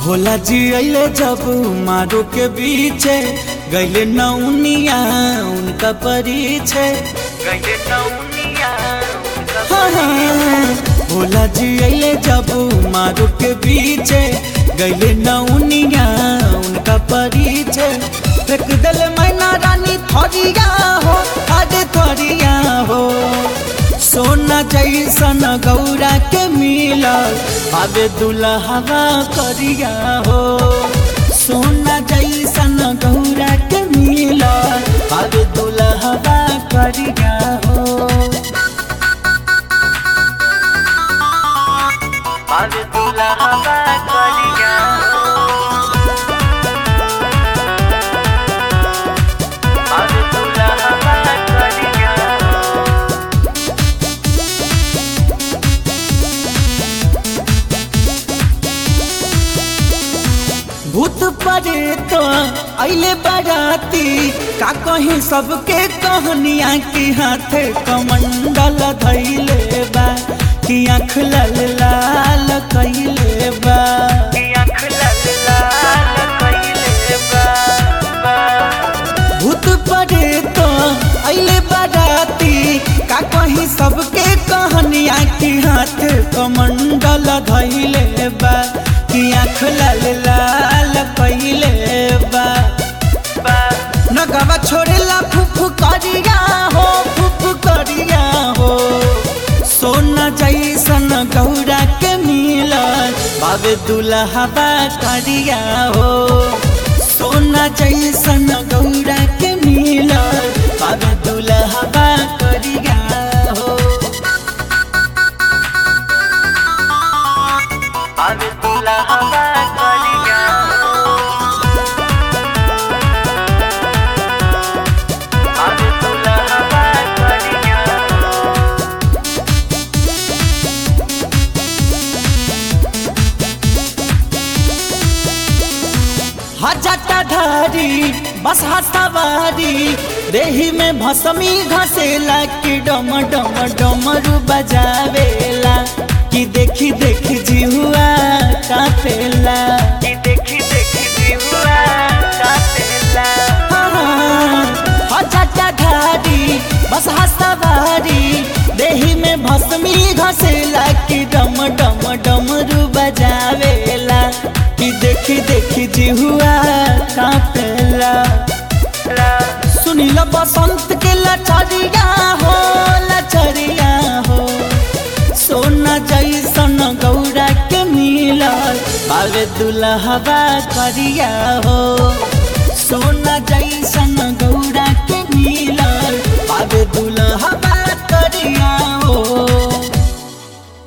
भोला जी अले जब मारो के बीचे गैले नौनिया उनका परिचय गैले नौनिया हाँ, हाँ, भोला जी अले जब मारो के बीचे गैले नौनिया उनका परिचय फेंक दिल मैना रानी थरिया हो अरे थरिया हो सोना जैसन गौरा के मिलल आबे दुल्हवा करिया हो सोना जैसन गौरा के मिलल आबे दुल्हवा करिया हो आबे दुल्हवा करिया हो आबे दुल्हवा करिया हो भूत परे तो अले बराती का कहीं सबके कहनिया की हाथे कमंडल धैले बा कि आँख लाल लाल कैले बा कि आँख लाल लाल कैले बा भूत परे तो अले बराती का कहीं सबके कहनिया की हाथ कमंडल धैले बा कि आँख लाल लाल कैले बा नगवा छोड़ेला फुफ करिया हो फुफ करिया हो सोना जैसन गौरा के मिलल बाबे दुल्हबा करिया हो सोना जैसन गौरा के मिलल बाबे दुल्हबा करिया हो बाबे दुल्हबा करिया हो बाबे दुल्हबा करिया हो हजटा धारी बस सवारी देही में भसमी घसेला कि डम डम डमरू बजावेला कि देखी देखी जिहुआ कापेला कि देखी देखी जिहुआ कापेला हजटा धारी बस सवारी देही में भसमी घसेला कि डम डम डमरू बजावेला कि देखी देखी जिहुआ कापेला सुनील बसंत के लचरिया हो लचरिया हो सोना जैसन गौरा के मिलल बाबे दुल्हबा करिया हो सोना जैसन गौरा के मिलल बाबे दुल्हबा करिया हो